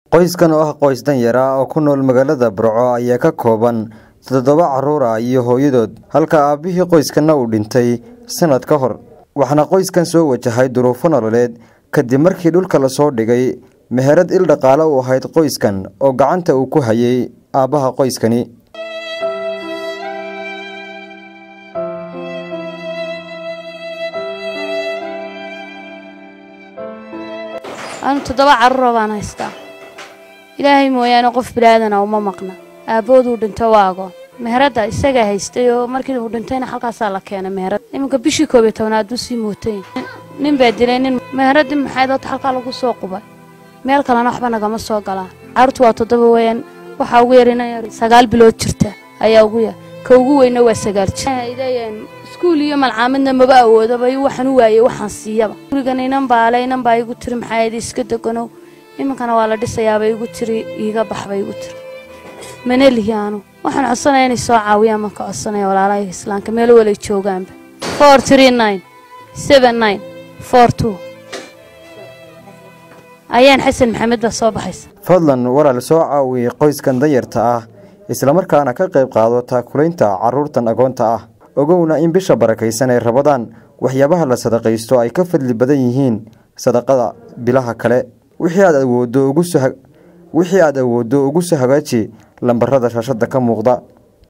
qoyskan oo ah qoys danyara oo ku nool magaalada burco ayaa ka kooban toddoba carruur ah iyo hooyadood halka aabbihii qoyskanna uu dhintay sanad ka hor waxaana qoyskan soo wajahay duruufo nololeed kadib markii dhulka lasoo dhigay meherad il dhaqaale u ahayd qoyskan oo gacanta uu ku hayay aabbaha qoyskani anu toddoba carruura baan haystaa ilaahay mooyaane qof bilaadana uma maqna aabbooduu dhinto waa agoon meheradda isagaa haystay oo markii uu dhintayna halkaasaa la keenay meherad iminka bishii koob iyo tobnaad buu sii mootay nin baa dilay nin meheraddii maxayd horta halkaa lagu soo qubay meel kalena waxba nagama soo galaan carruurtu waa toddoba weeyaan waxaa ugu yar ina yar sagaal bilood jirta ayaa ugu yar ka ugu weyna waa sagaal jir leeyahan iskuul iyo malcaamadna maba awoodaba waxaan u waayey waxaan siiyaba gurigan inan baale inan baa igu tiri maxaa yidhi iska deganow iminkana waa la dhisayaaba igu tiri iiga baxba igu tiri mana lihi aanu waxaan codsanaya inay soo caawiyaan marka codsanaya walaalaha islaamka meel walay joogaanba four three nine seven nine four two ayaan xasan maxamed baa soo baxaysa fadlan walaal soo caawiyey qoyskan danyarta ah islamarkaana ka qayb qaado taakulaynta carruurtan agoonta ah ogowna in bisha barakaysan ay rabadaan waxyaabaha la sadaqaysto ay ka fadli badan yihiin sadaqada bilaha kale wixii aad awooddo ugu soo wixii aad awooddo ugu soo hagaaji lambarada shaashadda ka muuqda